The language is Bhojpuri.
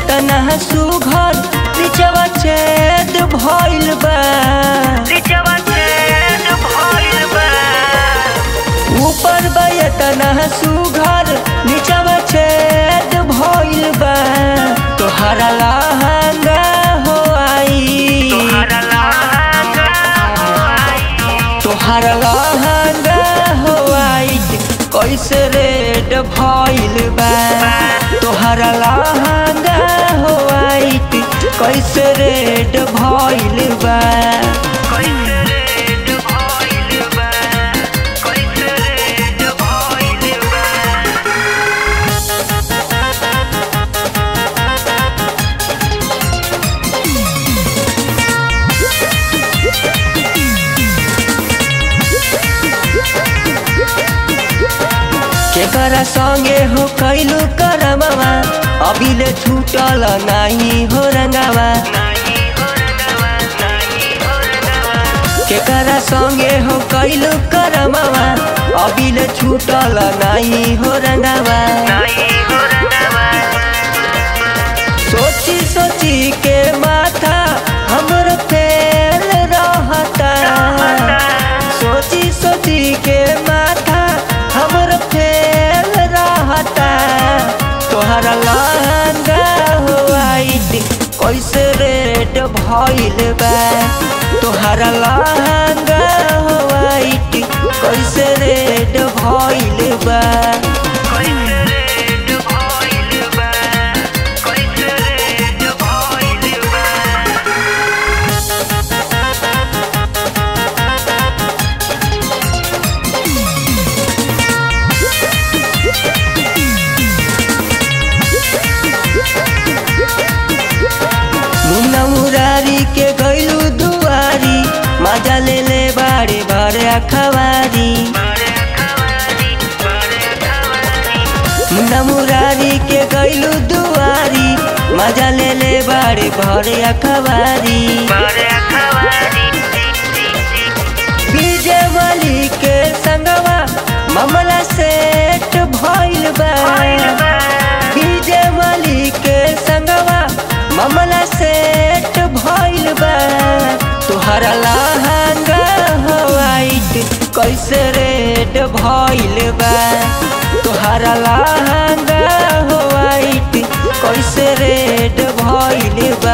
तना सुघर निचवा छेद भइल बा ऊपर बा तना सुघर निचवा छेद भइल बा तोहरा लहंगा हो आई तोहरा लहंगा हो आई कैसे रेड भइल बा तोहरा लहंगा हो आई कैसे रेड भइल बा केकरा संगे हो कैलू करमवा अभिले छूटल नाही हो रंगावा केकरा संगे हो कैलू करमवा अभिले छूटल नाही हो रंगावा सोची सोची के माथा हमर फेल रहता सोची सोची के माथा हमर फेल रहता तोहरा लहंगा हो आइट कैसे रेड भइल बा तोहरा लहंगा हो आइट कैसे रेड भइल बा मुन्ना मुरारी के गैलू दुआरी मजा ले ले बाड़े भरे अखबारी मुन्ना मुरारी के गैलू दुआरी मजा ले ले बाड़े भरे अखबारी विजय मलिक के संगवा मामला सेट भइल बा विजय मलिक के संगवा मामला सेट भइल बा तोहरा लहंगा हवाइट कैसे रेड भइल बा तोहरा लहंगा हवाइट कैसे रेड भइल